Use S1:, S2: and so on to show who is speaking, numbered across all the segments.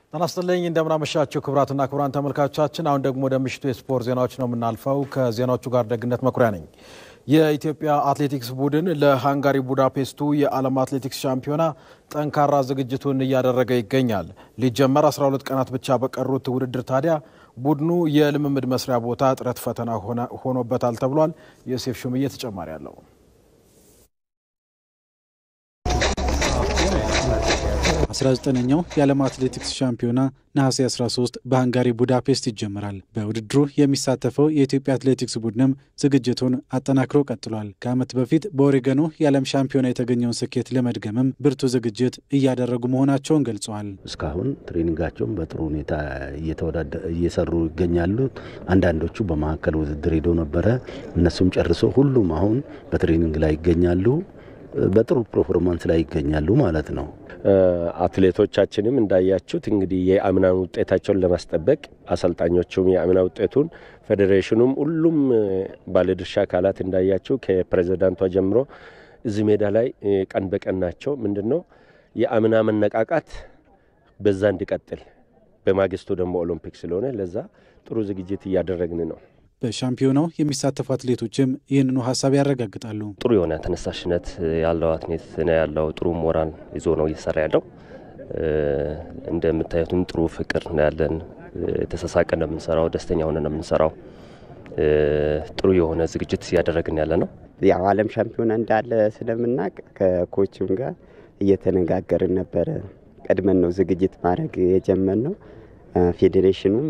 S1: ጤና ይስጥልኝ እንደምናመሻቸው ክቡራትና ክቡራን ተመልካቾቻችን፣ አሁን ደግሞ ወደ ምሽቱ የስፖርት ዜናዎች ነው የምናልፈው። ከዜናዎቹ ጋር ደግነት መኩሪያ ነኝ። የኢትዮጵያ አትሌቲክስ ቡድን ለሃንጋሪ ቡዳፔስቱ የዓለም አትሌቲክስ ሻምፒዮና ጠንካራ ዝግጅቱን እያደረገ ይገኛል። ሊጀመር 12 ቀናት ብቻ በቀሩት ውድድር ታዲያ ቡድኑ የልምምድ መስሪያ ቦታ እጥረት ፈተና ሆኖበታል ተብሏል። ዮሴፍ ሹምዬ ተጨማሪ አለው።
S2: አስራ ዘጠነኛው የዓለም አትሌቲክስ ሻምፒዮና ነሐሴ 13 በሃንጋሪ ቡዳፔስት ይጀምራል። በውድድሩ የሚሳተፈው የኢትዮጵያ አትሌቲክስ ቡድንም ዝግጅቱን አጠናክሮ ቀጥሏል። ከዓመት በፊት በኦሬገኑ የዓለም ሻምፒዮና የተገኘውን ስኬት ለመድገምም ብርቱ ዝግጅት እያደረጉ መሆናቸውን ገልጸዋል።
S3: እስካሁን ትሬኒንጋቸውን በጥሩ ሁኔታ እየሰሩ ይገኛሉ። አንዳንዶቹ በመካከል ውድድር ሄደው ነበረ። እነሱም ጨርሶ ሁሉም አሁን በትሬኒንግ ላይ ይገኛሉ። በጥሩ ፐርፎርማንስ ላይ ይገኛሉ ማለት ነው።
S4: አትሌቶቻችንም እንዳያችሁት እንግዲህ የአምናን ውጤታቸውን ለማስጠበቅ አሰልጣኞቹም የአምና ውጤቱን ፌዴሬሽኑም፣ ሁሉም ባለድርሻ አካላት እንዳያችሁ ከፕሬዚዳንቷ ጀምሮ እዚህ ሜዳ ላይ ቀን በቀን ናቸው። ምንድን ነው የአምና መነቃቃት በዛ እንዲቀጥል፣ በማግስቱ ደግሞ ኦሎምፒክ ስለሆነ ለዛ ጥሩ ዝግጅት እያደረግን ነው።
S2: በሻምፒዮናው የሚሳተፉ አትሌቶችም ይህንኑ ሀሳብ ያረጋግጣሉ።
S5: ጥሩ የሆነ ተነሳሽነት ያለው አትሌት ነው ያለው። ጥሩ ሞራል ይዞ ነው እየሰራ ያለው። እንደምታዩትም ጥሩ ፍቅር ነው ያለን። የተሳሳቀ ነው የምንሰራው፣ ደስተኛ ሆነ ነው የምንሰራው። ጥሩ የሆነ ዝግጅት እያደረግን ያለ ነው።
S6: ያው ዓለም ሻምፒዮና እንዳለ ስለምናውቅ ከኮችም ጋር እየተነጋገርን ነበረ። ቀድመን ነው ዝግጅት ማድረግ የጀመር ነው። ፌዴሬሽኑም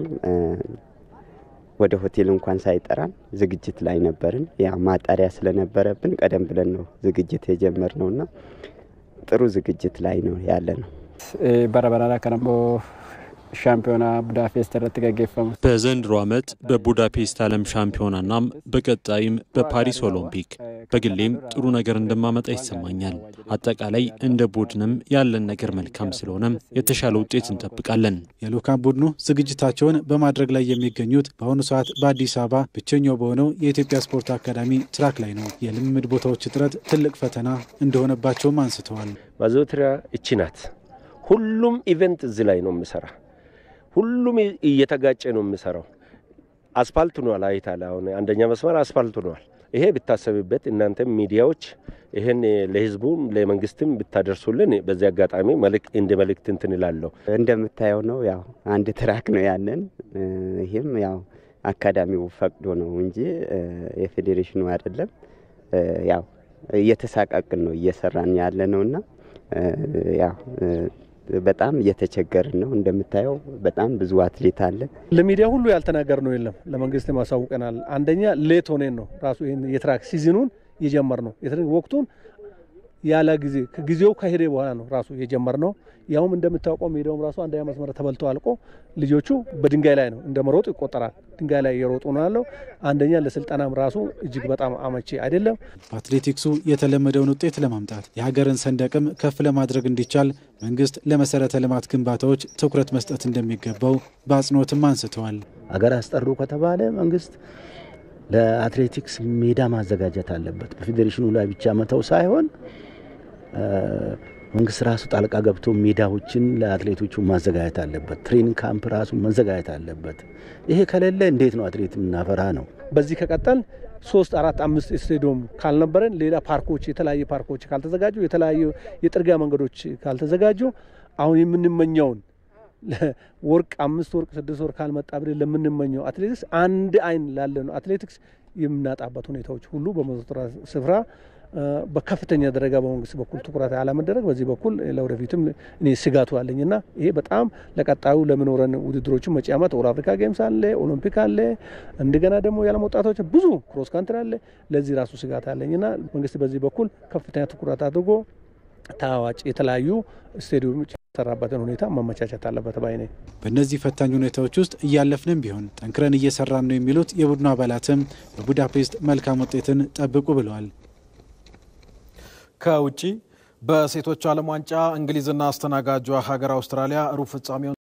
S6: ወደ ሆቴል እንኳን ሳይጠራን ዝግጅት ላይ ነበርን። ያ ማጣሪያ ስለነበረብን ቀደም ብለን ነው ዝግጅት የጀመርነውና ጥሩ ዝግጅት ላይ ነው ያለ ነው።
S7: በረበራራ ከነሞ ሻምፒዮና ቡዳፔስት ረት ገጌፈሙ
S8: በዘንድሮ ዓመት በቡዳፔስት ዓለም ሻምፒዮናናም በቀጣይም በፓሪስ ኦሎምፒክ በግሌም ጥሩ ነገር እንደማመጣ ይሰማኛል። አጠቃላይ እንደ ቡድንም ያለን ነገር መልካም ስለሆነም የተሻለ ውጤት እንጠብቃለን።
S2: የልዑካን ቡድኑ ዝግጅታቸውን በማድረግ ላይ የሚገኙት በአሁኑ ሰዓት በአዲስ አበባ ብቸኛው በሆነው የኢትዮጵያ ስፖርት አካዳሚ ትራክ ላይ ነው። የልምምድ ቦታዎች እጥረት ትልቅ ፈተና እንደሆነባቸውም አንስተዋል።
S4: ማዘውተሪያ እቺ ናት። ሁሉም ኢቨንት እዚህ ላይ ነው የምሰራ ሁሉም እየተጋጨ ነው የምሰራው። አስፋልት ሆኗል። አይታል አሁን አንደኛ መስመር አስፋልት ሆኗል። ይሄ ብታሰብበት እናንተም ሚዲያዎች ይህን ለሕዝቡም ለመንግስትም ብታደርሱልን በዚህ አጋጣሚ እንደ መልእክት እንትን እላለሁ።
S6: እንደምታየው ነው ያው አንድ ትራክ ነው ያለን። ይህም ያው አካዳሚው ፈቅዶ ነው እንጂ የፌዴሬሽኑ አይደለም። ያው እየተሳቃቅን ነው እየሰራን ያለ ነውና ያው በጣም እየተቸገርን ነው። እንደምታየው በጣም ብዙ አትሌት አለ።
S9: ለሚዲያ ሁሉ ያልተናገር ነው የለም። ለመንግስት ማሳውቀናል። አንደኛ ሌት ሆኔን ነው ራሱ ይህን የትራክ ሲዝኑን የጀመር ነው ወቅቱን ያለ ጊዜ ጊዜው ከሄደ በኋላ ነው ራሱ የጀመር ነው። ያውም እንደምታውቀው ሜዳውም ራሱ አንደኛ መስመር ተበልቶ አልቆ ልጆቹ በድንጋይ ላይ ነው እንደ መሮጥ ይቆጠራል። ድንጋይ ላይ እየሮጡ ነው ያለው። አንደኛ ለስልጠናም ራሱ እጅግ በጣም አመቺ አይደለም።
S2: በአትሌቲክሱ የተለመደውን ውጤት ለማምጣት የሀገርን ሰንደቅም ከፍ ለማድረግ እንዲቻል መንግስት ለመሰረተ ልማት ግንባታዎች ትኩረት መስጠት እንደሚገባው በአጽንኦትም አንስተዋል።
S3: አገር አስጠሩ ከተባለ መንግስት ለአትሌቲክስ ሜዳ ማዘጋጀት አለበት። በፌዴሬሽኑ ላይ ብቻ መተው ሳይሆን መንግስት ራሱ ጣልቃ ገብቶ ሜዳዎችን ለአትሌቶቹ ማዘጋጀት አለበት። ትሬኒንግ ካምፕ ራሱ መዘጋጀት አለበት። ይሄ ከሌለ እንዴት ነው አትሌት የምናፈራ ነው?
S9: በዚህ ከቀጠል ሶስት አራት አምስት ስቴዲዮም ካልነበረን ሌላ ፓርኮች የተለያዩ ፓርኮች ካልተዘጋጁ የተለያዩ የጥርጊያ መንገዶች ካልተዘጋጁ አሁን የምንመኘውን ወርቅ አምስት ወርቅ ስድስት ወርቅ ካልመጣ ብለን ለምንመኘው አትሌቲክስ አንድ አይን ላለ ነው አትሌቲክስ የምናጣበት ሁኔታዎች ሁሉ በመዘውተሪያ ስፍራ በከፍተኛ ደረጃ በመንግስት በኩል ትኩረት አለመደረግ በዚህ በኩል ለወደፊትም እኔ ስጋቱ አለኝና ይሄ በጣም ለቀጣዩ ለምኖረን ውድድሮችን መጪ ዓመት ኦል አፍሪካ ጌምስ አለ፣ ኦሎምፒክ አለ፣ እንደገና ደግሞ የዓለም ወጣቶች ብዙ ክሮስ ካንትሪ አለ። ለዚህ ራሱ ስጋት አለኝና መንግስት በዚህ በኩል ከፍተኛ ትኩረት አድርጎ ተዋጭ የተለያዩ ስቴዲየሞች የተሰራበትን ሁኔታ ማመቻቸት አለበት ባይ ነኝ።
S2: በእነዚህ ፈታኝ ሁኔታዎች ውስጥ እያለፍንም ቢሆን ጠንክረን እየሰራን ነው የሚሉት የቡድኑ አባላትም በቡዳፔስት መልካም ውጤትን ጠብቁ ብለዋል።
S1: ከውጪ በሴቶች ዓለም ዋንጫ እንግሊዝና አስተናጋጇ ሀገር አውስትራሊያ ሩብ ፍጻሜውን